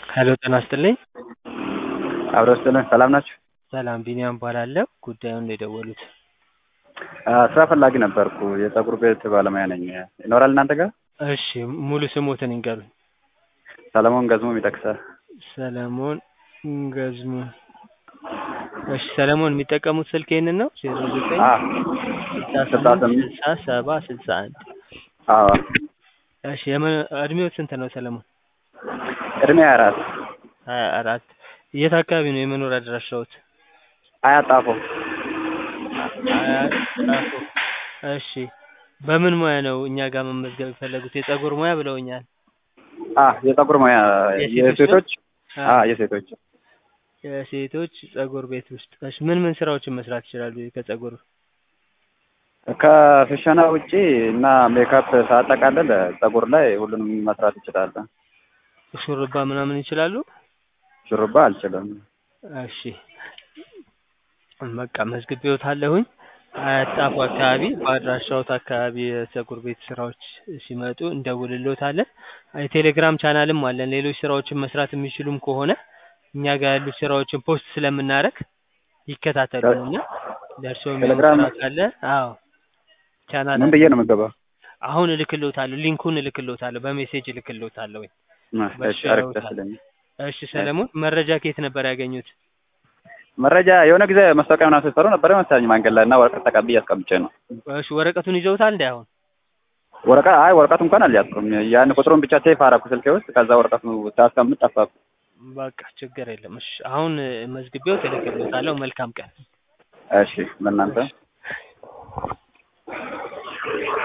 ሄሎ ጤና ይስጥልኝ። አብረው ይስጥልን። ሰላም ናችሁ? ሰላም ቢኒያም እባላለሁ። ጉዳዩን ነው የደወሉት? ስራ ፈላጊ ነበርኩ። የፀጉር ቤት ባለሙያ ነኝ። ይኖራል እናንተ ጋር? እሺ ሙሉ ስሞትን ይንገሩኝ? ሰለሞን ገዝሙ የሚጠቅሰ ሰለሞን ገዝሙ። እሺ ሰለሞን የሚጠቀሙት ስልክ ይህንን ነው? ዜሮ ዘጠኝ ስልሳ ስምንት ስልሳ ሰባ ስልሳ አንድ አዎ። እሺ የመ- እድሜዎት ስንት ነው ሰለሞን? እድሜ ሀያ አራት ሀያ አራት የት አካባቢ ነው የመኖሪያ አድራሻዎት? አያት ጣፎ። አያት ጣፎ። እሺ በምን ሙያ ነው እኛ ጋር መመዝገብ የፈለጉት? የፀጉር ሙያ ብለውኛል። አ የፀጉር ሙያ የሴቶች የሴቶች አ፣ አ የሴቶች የሴቶች ፀጉር ቤት ውስጥ። እሺ ምን ምን ስራዎችን መስራት ይችላሉ ከፀጉር? ከፍሸና ውጪ እና ሜካፕ ሳጠቃልል ፀጉር ላይ ሁሉንም መስራት ይችላል። ሹርባ ምናምን ይችላሉ? ሹሩባ አልችልም። እሺ በቃ መዝግቤዎታለሁኝ። አያት ጣፎ አካባቢ በአድራሻዎት አካባቢ የፀጉር ቤት ስራዎች ሲመጡ እንደውልልዎታለን። የቴሌግራም ቻናልም አለን። ሌሎች ስራዎችን መስራት የሚችሉም ከሆነ እኛ ጋር ያሉ ስራዎችን ፖስት ስለምናደርግ ይከታተሉን እና ለእርስዎ የሚሆን ቴሌግራም- ስራ ካለ አዎ ቻናል ምን ብዬ ነው የምገባው? አሁን እልክልዎታለሁ። ሊንኩን እልክልዎታለሁ። በሜሴጅ እልክልዎታለሁ። እሺ አሪፍ ደስ ይለኛል። እሺ ሰለሞን መረጃ ከየት ነበር ያገኙት? መረጃ የሆነ ጊዜ ማስታወቂያ ምናምን ስትሰሩ ነበር መሰለኝ መንገድ ላይ እና ወረቀት ተቀብዬ አስቀምጬ ነው። እሺ ወረቀቱን ይዘውታል እንዴ አሁን? ወረቀት አይ ወረቀቱ እንኳን አልያዝኩም። ያን ቁጥሩን ብቻ ሴፍ አደረኩ ስልኬ ውስጥ። ከዛ ወረቀቱ ሳስቀምጥ ጠፋብኝ። በቃ ችግር የለም። እሺ አሁን መዝግቤዎት እልክልዎታለሁ። መልካም ቀን። እሺ ለእናንተ